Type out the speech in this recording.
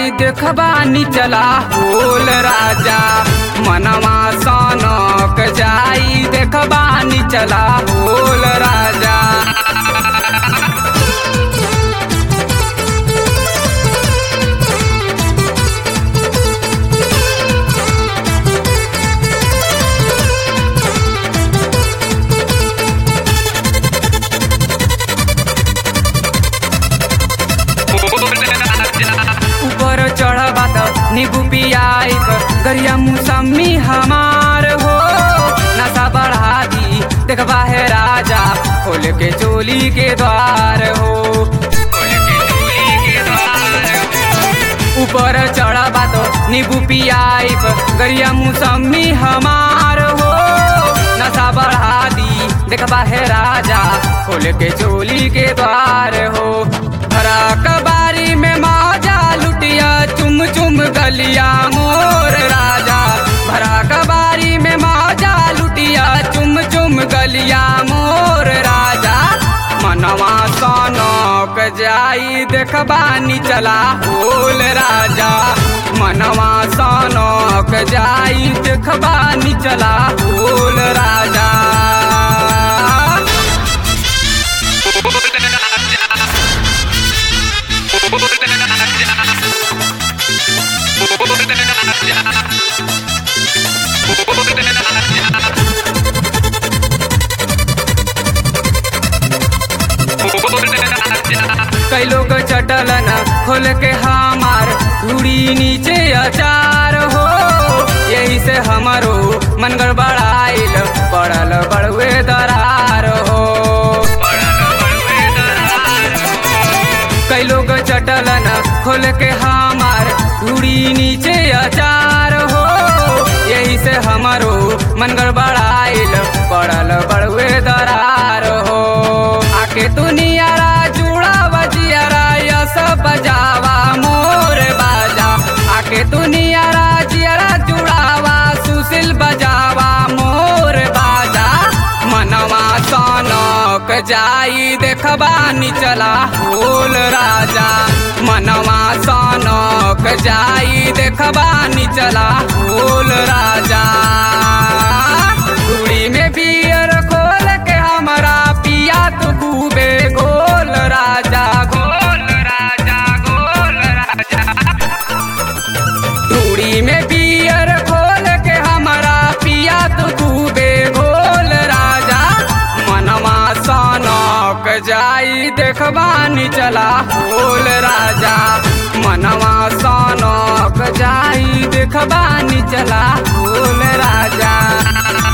जाई देखबानी चला होल राजा मनवा सनक जाई देखबानी चला होल राजा ऊपर चढ़बा त नींबू पियाई गरिया मौसमी हमार हो नशा बढ़ा दी देखबा है राजा खोल के चोली के द्वार हो खोल के चोली के द्वार हो। ऊपर चढ़बा तो नींबू पियाई गरिया मौसमी हमार हो नशा बढ़ा दी देखबा है राजा खोल के चोली के द्वार हो भरा कबारी में माजा लुटिया चुम चुम गलिया मोर राजा भरा कबारी में माजा लुटिया चुम चुम गलिया मोर राजा मनवा सनक जाई देखबानी चला होल राजा मनवा सनक जाई देखबानी चला होल राजा कई लोग चटलन खोल के हमार धूड़ी नीचे अचार हो यही से हमारो मन गड़बड़ाइल पड़ल बड़ुए दरार हो कई लोग चटलन खोल के हमार धूड़ी नीचे अचार हो यही से हमारो मन गड़बड़ाइल पड़ल बड़ुए दरार हो आके तू नियारा जुड़ा बजियारा यस बजावा मोर बाजा आके तू नियारा जियारा जुड़ावा सुशील बजावा मोर बाजा मनवा सनक जाई देखबानी चला होल राजा मनवा सनक जाई देखबानी चला होल राजा कुड़ी में बियर खोल के हमरा पिया तू खूबे गोल राजा गोल राजा गोल राजा धूड़ी में बियर खोल के हमारा पिया तू खूबे गोल राजा मनवा सनक जाई देखबानी चला होल राजा मनवा सनक जाई देखबानी चला होल राजा